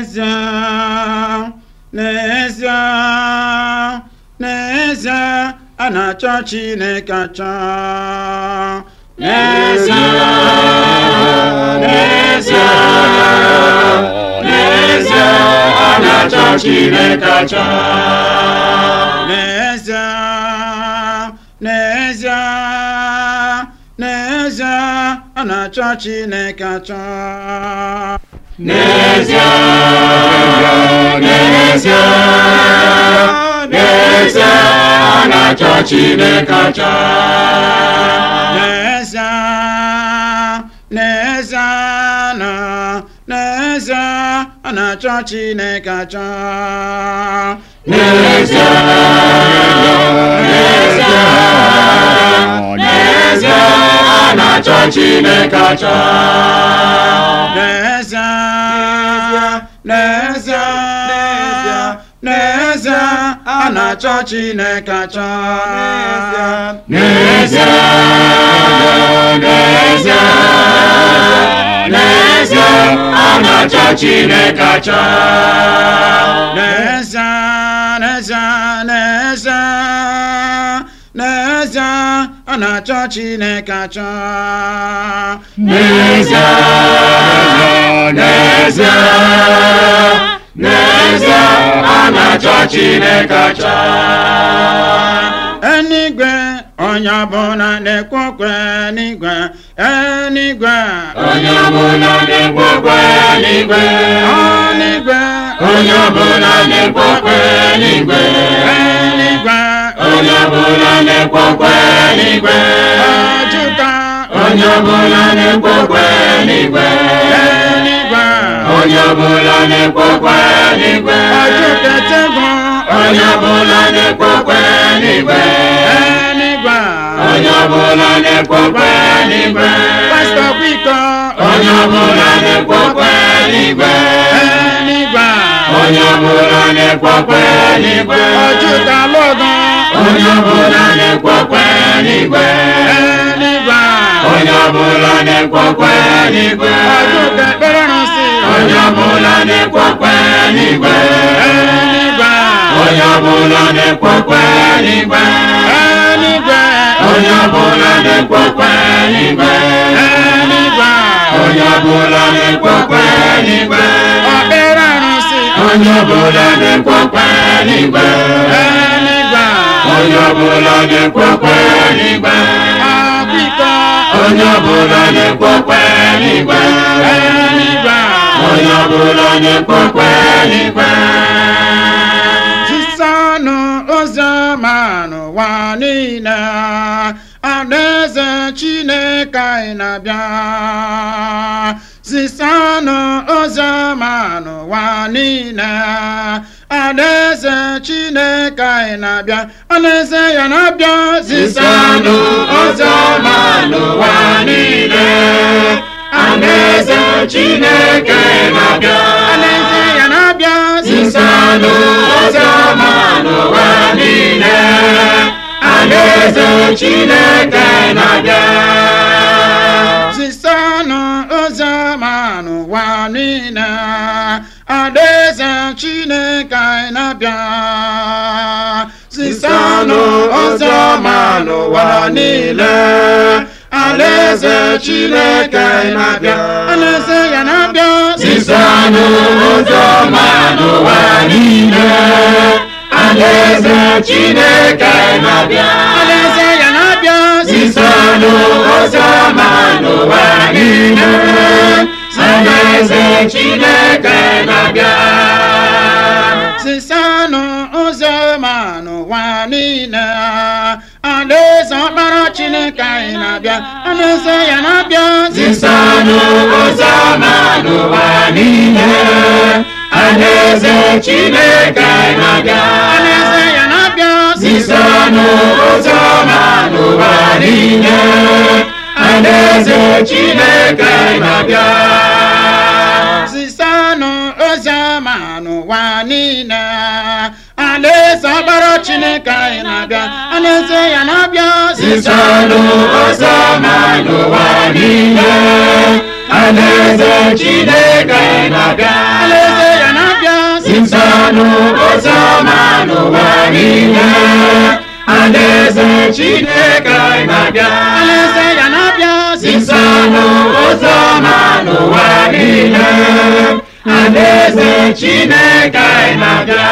n'ezie n'ezie n'ezie a na-achọ Chineke achọ N'ezie, n'ezie, n'ezie, a na-achọ Chineke achọ. n'ezie n'ezie n'ezie a na-achọ Chineke achọ N'ezie, n'ezie, n'ezie, a na-achọ Chineke achọ. n'ezie n'ezie na n'ezie a na-achọ Chineke achọ N'ezie, n'ezie, n'ezie, a na-achọ Chineke achọ. n'ezie n'ezie n'ezie a na-achọ Chineke achọ N'ezie, n'ezie, n'ezie, a na-achọ Chineke achọ. n'ezie n'ezie n'ezie n'ezie a na-achọ Chineke achọ N'ezie, n'ezie, n'ezie, a na-achọ Chineke achọ. enigwe onye ọbụla na-ekwe okwe n'igwe enigwe Onye ọbụla na-ekwe okwe n'igwe. ọnigwe Onye ọbụla na-ekwe okwe n'igwe. enigwe Onye ọbụla na-ekwe okwe n'igwe. ọjụka Onye ọbụla na-ekwe okwe n'igwe. enigwe Onye ọbụla na-ekwe okwe n'igwe. ọjụketegwu Onye ọbụla na-ekwe okwe n'igwe. enigwe Onye ọbụla na-ekwe okwe n'igwe. pastọ kwiko Onye ọbụla na-ekwe okwe n'igwe. enigwe Onye ọbụla na-ekwe okwe n'igwe. ọjụka lọgọ Onye ọbụla na-ekwe okwe n'igwe. enigwe Onye ọbụla na-ekwe okwe n'igwe. ọjụka ekpere nsị Onye ọbụla na-ekwe okwe n'igwe. enigwe Onye ọbụla na-ekwe okwe n'igwe. enigwe Onye ọbụla na-ekwe okwe n'igwe. enigwe Onye ọbụla na-ekwe okwe n'igwe. ọkpere nsị Onye ọbụla na-ekwe okwe n'igwe. enigwe Onye ọbụla na-ekwe okwe n'igwe. ọkwiko Onye ọbụla na-ekwe okwe n'igwe. enigwe Onye ọbụla na-ekwe okwe n'igwe. zisanụ oziọma n'ụwa niile alaeze chineke anyị na-abịa zisanụ oziọma n'ụwa niile alaeze chineke anyị na-abịa alaeze ya na-abịa Zisanụ oziọma n'ụwa niile. Alaeze Chineke na-abịa. alaeze ya na-abịa Zisanụ oziọma n'ụwa niile. Alaeze Chineke na-abịa. zisanụ oziọma n'ụwa niile alaeze chineke anyị na-abịa zisanụ oziọma n'ụwa niile alaeze chineke anyị na-abịa alaeze ya na-abịa Zisanụ oziọma n'ụwa niile. Alaeze Chineke na-abịa. alaeze ya na-abịa Zisanụ oziọma n'ụwa niile. Alaeze Chineke na-abịa. zisanụ oziọma n'ụwa niile alaeze ọkpara chineke anyị na-abịa alaeze ya na-abịa Zisanụ oziọma n'ụwa niile. Alaeze Chineke na-abịa. alaeze ya na-abịa Zisanụ oziọma n'ụwa niile. Alaeze Chineke na-abịa. zisanụ oziọma n'ụwa niile alaeze ọkpara chineke anyị na-abịa alaeze ya na-abịa Zisanụ oziọma n'ụwa niile. Alaeze Chineke na-abịa. alaeze ya na Zisanụ oziọma n'ụwa niile Alaeze Chineke anyị na-abịa alaeze ya na-abịa Zisanụ oziọma n'ụwa niile Alaeze Chineke anyị na-abịa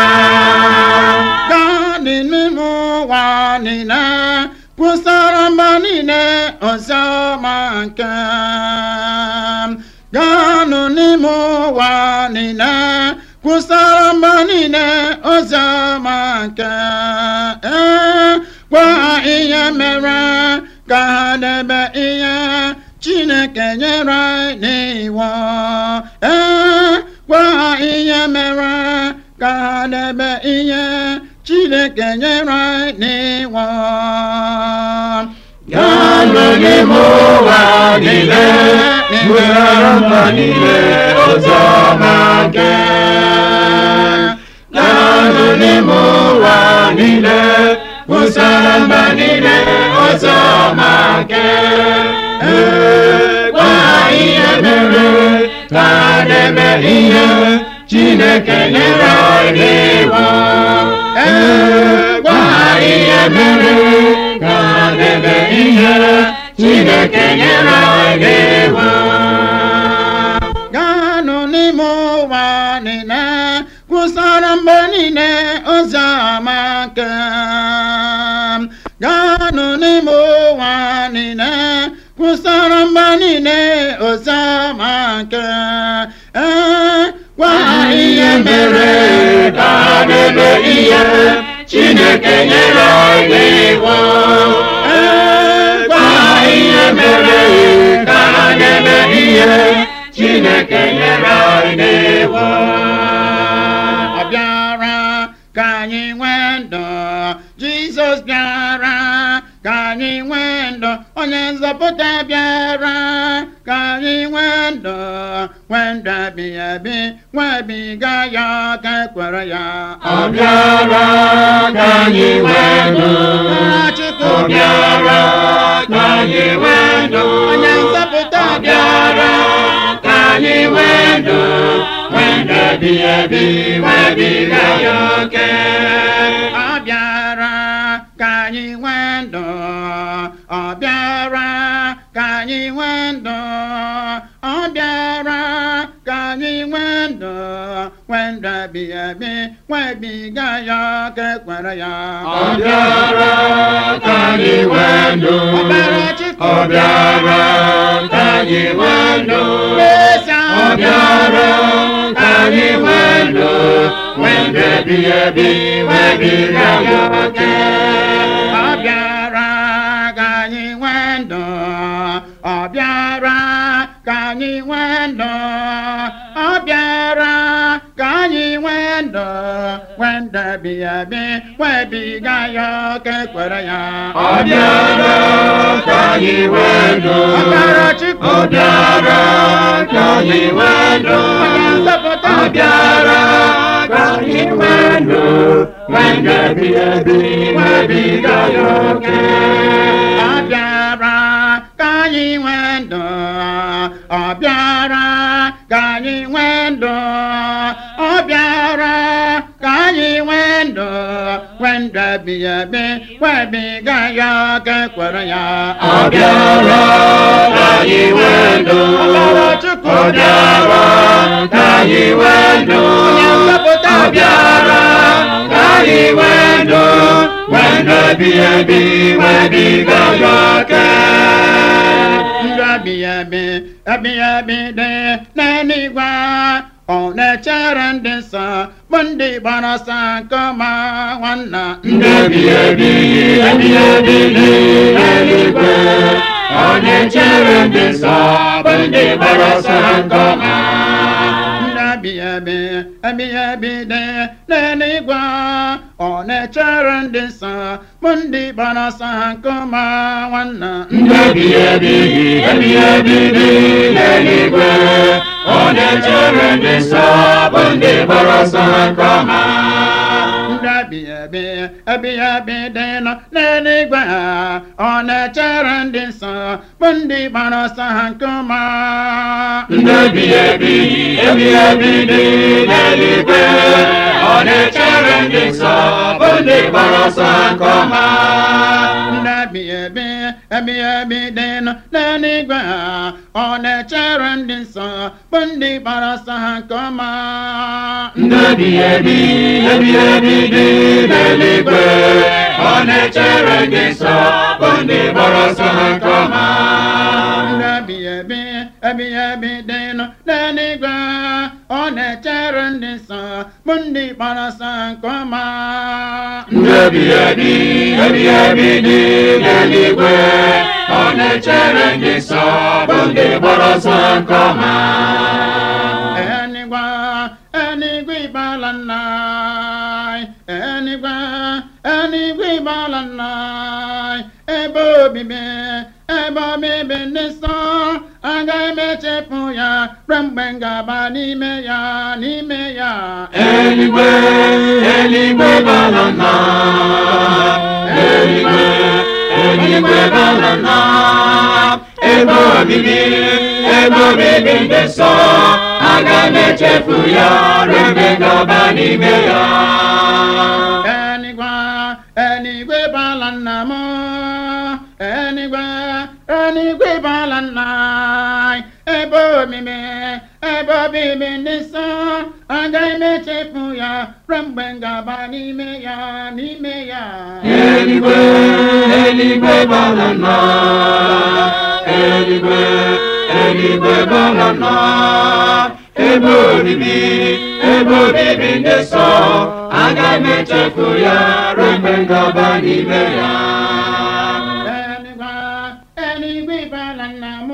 gaa n'ime ụwa niile kwụsara mba niile oziọma nke m. gaanụ n'ime ụwa niile kwụsara mba niile oziọma nke ee gwa ha ihe mere ka ha debe ihe Chineke nyere anyị n'iwu ee gwa ha ihe mere ka ha debe ihe Chineke nyere anyị n'iwu Gaanụ n'ime ụwa niile kwusara mba niile oziọma nke Gaanụ n'ime ụwa niile kwusara mba niile oziọma nke Ee, gwa ha ihe mere ka ha debe ihe Chineke nyere anyị n'iwu Ee, gwa ha ihe mere ka ha debe ihe Chineke nyere anyị n'iwu gaanụ n'ime ụwa niile kwụsara mgbe niile ozi ọma nke m. gaanụ n'ime ụwa niile kwụsara mgbe niile ozi ọma nke ee gwa ha ihe mere ka ha debe ihe Chineke nyere anyị n'iwu Ee, gwa ha ihe mere ka ha debe ihe Chineke nyere anyị n'iwu ọ bịara ka anyị nwee ndụ Jizọs bịara ka anyị nwee ndụ onye nzọpụta bịara ka anyị nwee ndụ nwee ndụ ebighị ebi nwebiga ya ka ekwere ya Ọ bịara ka anyị nwee ndụ Chukwu Ọ bịara ka anyị nwee ndụ onye nzọpụta Ọ bịara ka anyị nwee ndụ nwee ndụ ebighị ebi nwebiga ya oke ọ bịara ka anyị nwee ndụ ọ bịara ka anyị nwee ndụ ọ bịara ka anyị nwee ndụ nwee ndụ ebighị ebi nwebiga ya ka ekwere ya Ọ bịara ka anyị nwee ndụ Ọbara Chukwu Ọ bịara ka anyị nwee ndụ Eze Ọ bịara ka anyị nwee ndụ nwee ndụ ebighị ebi nwebiga ya oke ọ bịara ka anyị nwee ndụ ọ bịara ka anyị nwee ndụ ọ bịara ka anyị nwee ndụ nwee ndụ ebighị ebi nwebiga ya ka ekwere ya Ọ bịara ka anyị nwee ndụ Ọbara Chukwu Ọ bịara ka anyị nwee ndụ onye nzọpụta Ọ bịara ka anyị nwee ndụ nwee ndụ ebighị ebi nwebiga ya oke ọ bịara ka anyị nwee ndụ ọ bịara ka anyị nwee ndụ ọ bịara ka anyị nwee ndụ nwee ndụ ebighị ebi webiga ya ka ekwere ya Ọ bịara ka anyị nwee ndụ Ọbara Chukwu Ọ bịara ka anyị nwee ndụ onye nzọpụta Ọ bịara ka anyị nwee ndụ nwee ndụ ebighị ebi nwebiga ya oke ndụ ebighị ebi ebighị ebi dị n'eluigwe ọ na-echere ndị nsọ bụ ndị gbara ọsọ nke ọma nwanna Ndụ ebighị ebi ebighị ebi dị n'eluigwe Ọ na-echere ndị nsọ bụ ndị gbara ọsọ nke ọma ndụ ebighị ebi ebighị ebi dị n'eluigwe ọ na-echere ndị nsọ bụ ndị gbara ọsọ nke ọma nwanna Ndụ ebighị ebi ebighị ebi dị n'eluigwe Ọ na-echere ndị nsọ bụ ndị gbara ọsọ nke ọma ndụ ebighị ebi ebighị ebi dị nọ n'eluigwe ọ na-echere ndị nsọ bụ ndị gbara ọsọ ha nke ọma Ndụ ebighị ebi ebighị ebi dị n'eluigwe ndị gbara ọsọ nke ọma ndị ebi ebi ebi ebi dị nọ n'eluigwe ha ọ na-echere ndị nsọ bụ ndị gbara ọsọ ha nke ọma ndị ebi ebi ebi ebi dị n'eluigwe ọ na-echere ndị nsọ bụ ndị gbara ọsọ ha nke ọma ndị ebi ebi ebi ebi dị nọ n'eluigwe ọ na-echere ndị nsọ bụ ndị gbara ọsọ nke ọma ndị ebi ebi ebi ebi dị n'eluigwe ọ na-echere ndị nsọ bụ ndị gbara ọsọ nke ọma Enigwa, enigwe ịbala nna anyị. enigwe, enigwe ịbala nna anyị. ebe obibi, ebe obibi ndị nsọ, agaghị m echefu ya ruo mgbe m ga-aba n'ime ya, n'ime ya. eluigwe eluigwe bara nna eluigwe eluigwe bara nna ebe obibi ebe obibi ndị nsọ aga m echefu ya ruo mgbe m ga-aba n'ime ya Enigwe, enigwe ịbala nna m, enigwe, enigwe ịbala nna anyị. ebe obibi, ebe obibi ndị nsọ, agaghị m echefu ya ruo mgbe m ga-aba n'ime ya, n'ime ya. eluigwe eluigwe bara nna eluigwe eluigwe bara nna ebe obibi ebe obibi ndị nsọ aga m echefu ya ruo mgbe m ga-aba n'ime ya Enigwe, enigwe ịbala nna m,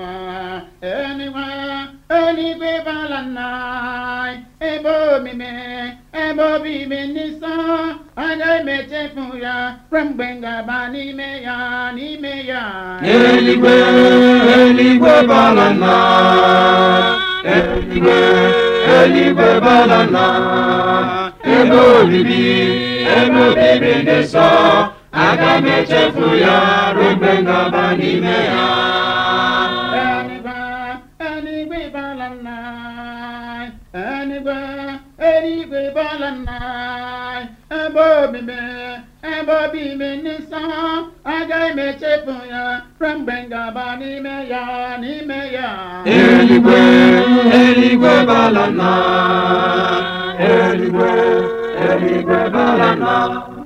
enigwe, enigwe ịbala nna anyị. ebe obibi, ebe obibi ndị nsọ, agaghị m echefu ya ruo mgbe m ga-aba n'ime ya, n'ime ya. eluigwe eluigwe bara nna eluigwe eluigwe bara nna ebe obibi ebe obibi ndị nsọ aga m echefu ya ruo mgbe m ga-aba n'ime ya Enigwe, enigwe ịbala nna anyị. enigwe, enigwe ịbala nna anyị. ebe obibi, ebe obibi ndị nsọ, agaghị m echefu ya ruo mgbe m ga-aba n'ime ya, n'ime ya. eluigwe eluigwe bara nna eluigwe eluigwe bara nna